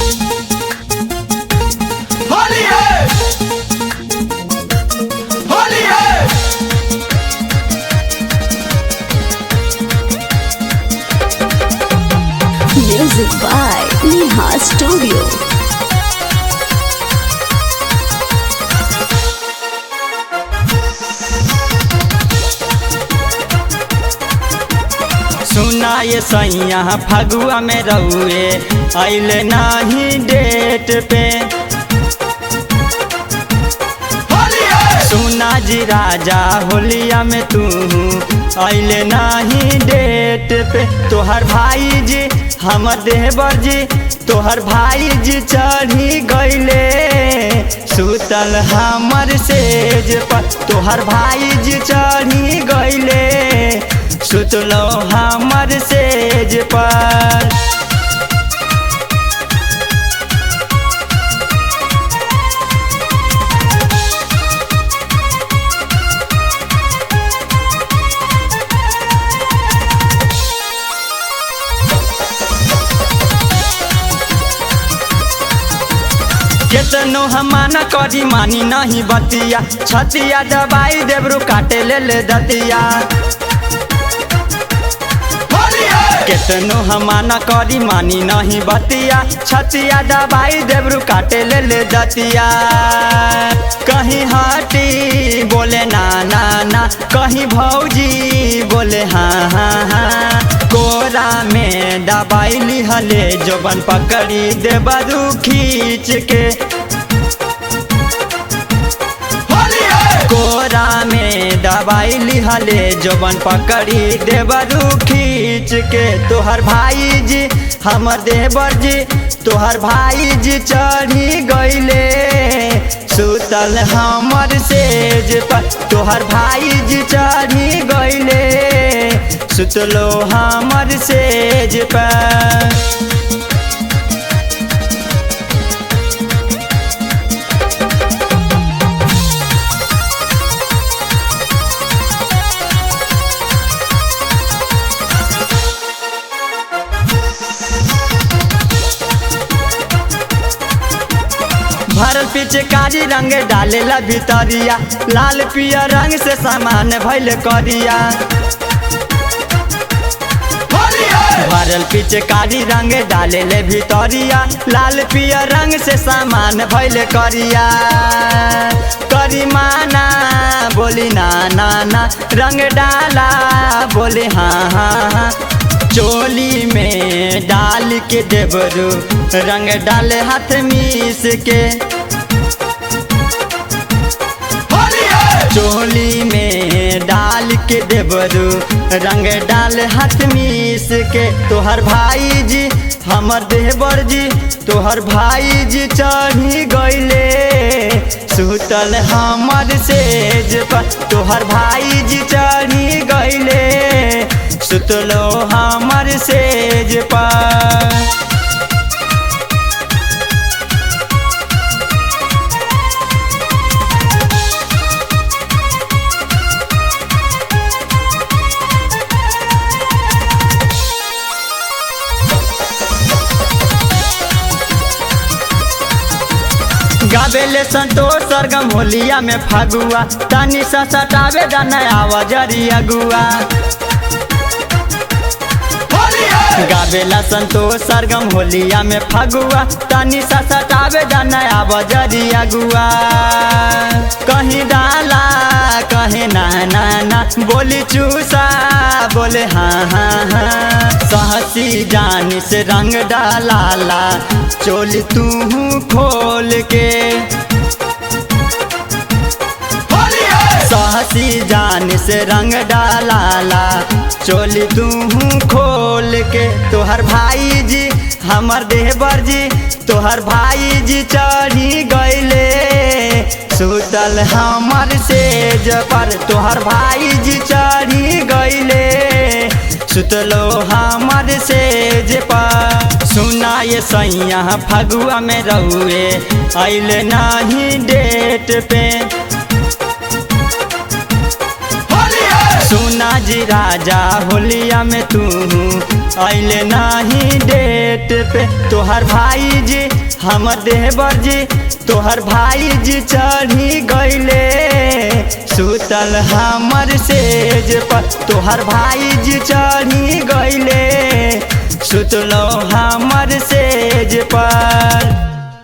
होली है होली है Music by Neha Studio. सुना ये सैया फगुआ में रहुए अइले नाही डेट पे होली है सुना जी राजा होलिया में तू अइले नाही डेट पे तोहर भाई जी हमर देवर जी तोहर भाई जी चढ़ी गइले सुतल हमर सेज पर तोहर भाई जी चढ़ी गइले सुतलो हमर सेज पर केतनो हम माना करी मानी नहीं बतिया छतिया दबाई देवरू काटे ले ले दतिया होली है केतनो हम माना करी मानी नहीं बतिया छतिया दबाई देवरू काटे ले ले दतिया कहीं हटी बोले ना ना ना कहीं भौजी बोले हाँ हाँ हाँ कोरा में दबाई लिहले जोबन पकड़ी देबरू खींच के होली है कोरा में दवाई लिहले जोबन पकड़ी देवरू खींच के तोहर भाई जी हमर देवर जी तोहर भाई जी चढ़ी गइले सुतल हमर सेज पर तोहर भाई जी चढ़ी गइले सुतलो हमर सेज पर भरल पीछे कारी रंग डालेला भितरिया लाल पिया रंग से सामान भइल करिया होली है भरल पीछे कारी रंग डालेले भितरिया लाल पिया रंग से सामान भइल करिया करी माना बोली ना ना ना रंग डाला बोले हाँ हाँ हाँ चोली में डाल के देवरू रंग डाले हाथ मीस के होली है चोली में डाल के देवरू रंग डाल हाथ मीस के तोहर भाई जी हमर देवर जी तोहर भाई जी चढ़ी गइले सुतल हमर सेज पर तोहर भाई जी चढ़ी गइले सुतलो हमर सेज पर गावेले संतोष सरगम होलिया में फगुआ तनी सा सटावे दाना आवाजरी अगुआ होली है गावेला संतोष सरगम होलिया में फगुआ तनी सा सटावे दाना आवाजरी अगुआ कहीं डाला कहीं ना ना ना बोली चूसा बोले हाँ हाँ हाँ सहसी जान से रंग डाला चोली तू खोल के होली है सहसी जान से रंग डाला चोली तू खोल के तोहर भाई जी हमर देवर जी तोहर भाई जी चढ़ी गइले सुतल हमर सेज पर तोहर भाई जी चढ़ी गइले सुतलो हमर सेज पर सुना ये सैया फगुआ में रहुए अइले नाही डेट पे होली है सुना जी राजा होलिया में तू अइले नाही डेट पे तोहर भाई जी हमर देवर जी तोहर भाई जी चढ़ी गईले सुतल हमर सेज पर तोहर भाई जी चढ़ी गईले सुतलो हम